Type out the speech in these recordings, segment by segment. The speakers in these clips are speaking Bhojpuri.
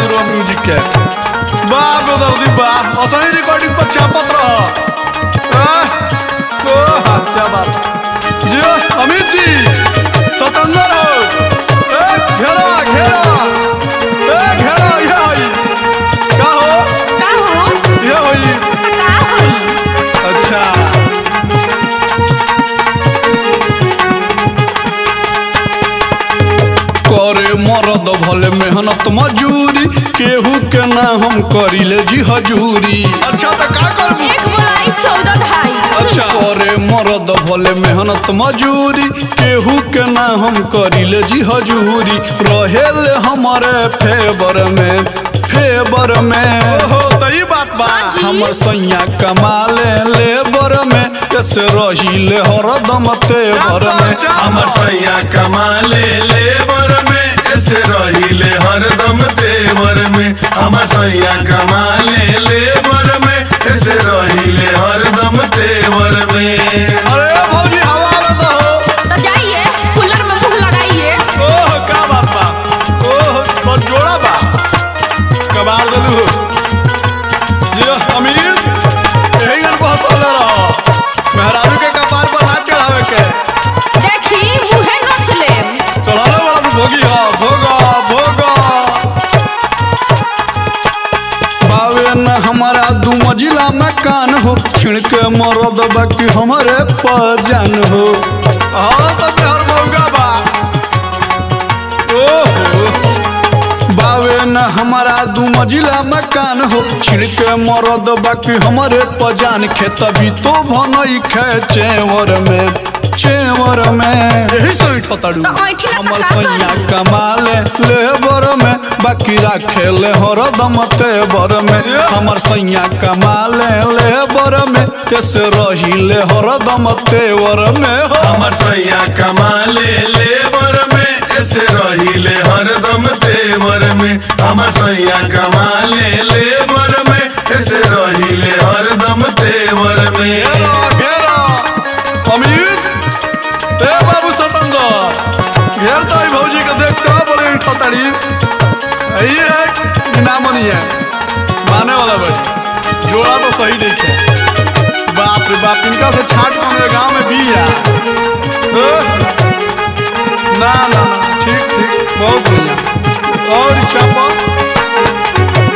बहादुर म्यूजिक के वाह गोदावरी वाह असली रिकॉर्डिंग पर छापत रह आह, ओह, क्या बात जियो अमित जी स्वतंत्र हो ए, घेरा घेरा ए, घेरा ये होई का हो का हो ये होई का होई अच्छा करे मरद भले मेहनत मजूरी केहू के ना हम करिले जी हजूरी अच्छा तो का करबू एक बोलाई चौदह ढाई अच्छा करे मरद भले मेहनत मजूरी केहू के ना हम करिले जी हजूरी रहेले हमारे फेवर में फेवर में ओहो तो ई बात बा हाँ जी। हमर सैया कमाले लेबर में ऐसे रहिले हरदम तेवर में हमर सैया कमाले लेबर में ऐसे रहिले हरदम तेवर में हमर सैया कमाले लेबर में ऐसे रहिले हरदम तेवर में अरे भौजी हवा में तो हो तो जाइए कूलर में मुंह लगाइए ओह का बात बा ओह सब जोड़ा बा कबाल दलू ये अमीर यही गन को हंसले रहो मेहरारू के कपार पर हाथ चढ़ावे के देखी मुंहे नोच ले चढ़ावे वाला तू भोगी हा भोगा भोगा बावे न हमारा दू मंजिला मकान हो छिड़के मरद बाकी हमारे पजान हो हाँ तो प्यार मौगा बा ओहो बावे न हमारा दू मंजिला मकान हो छिड़के मरद बाकी हमारे पजान खेत भी तो भनई खे चेवर में चेवर में यही सही ठताड़ू तो ऐठी ना हमर का सैया करी? कमाले लेबर में बाकी राखेले हरदम तेवर में हमर सैया कमाले लेबर में कैसे रहिले हरदम तेवर में हो हमर सैया कमाले लेबर में ऐसे रहिले हरदम तेवर में हमर सैया कमाले लेबर में ऐसे रहिले हरदम तेवर में घेरा घेरा अमित ए बाबू सतंदर घेर तो ई भौजी के देख के बोले ई ठताड़ी यही है नामनी है माने वाला बड़ी जोड़ा तो सही नहीं है बाप रे बाप इनका से छाट के हमारे गांव में भी है ए? ना ना ना ठीक ठीक बहुत बढ़िया और ई चापा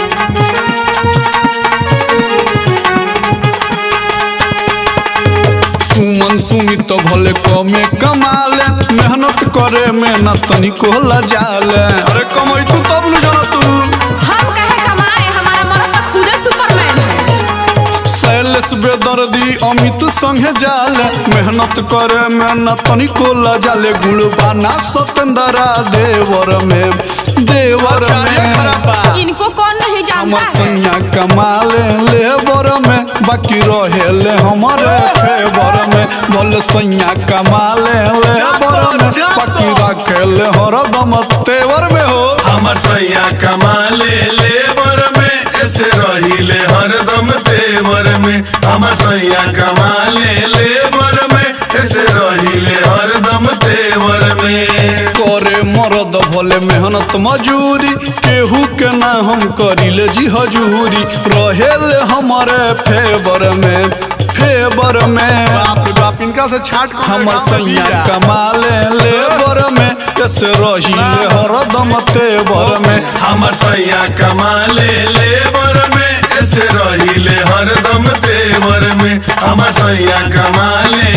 सुमन सुमित भले कमे कमाले मेहनत करे में न तनिको लजाले अरे कमाई तू तब न जाना तू हम कहे कमाए हमारा मर्द तो खुदे सुपरमैन है सैलेस बेदर्दी अमित संगे जाले मेहनत करे में न तनिको लजाले गुणबाना सतेंद्रा देवर में देवर में इनको कौन नहीं हमर जानता है सैया कमाले लेबर में बाकी रहेले हमारे फेवर में बोले सैया कमाले लेबर में बाकी रखेले हरदम तेवर में हो हमर सैया कमाले लेबर में ऐसे रहिले हरदम तेवर में हमर सैया कमाले लेबर में ऐसे रहिले हरदम तेवर में करे मरद भले मेहनत मजूरी केहू के ना हम करिले जी हजूरी रहेले हमारे फेवर में फेवर में बाप रे बाप इनका से छाट हमर सैया कमाले लेबर में कैसे रहिले हरदम तेवर में हमर सैया कमाले लेबर में ऐसे रहिले हरदम तेवर में हमर सैया कमाले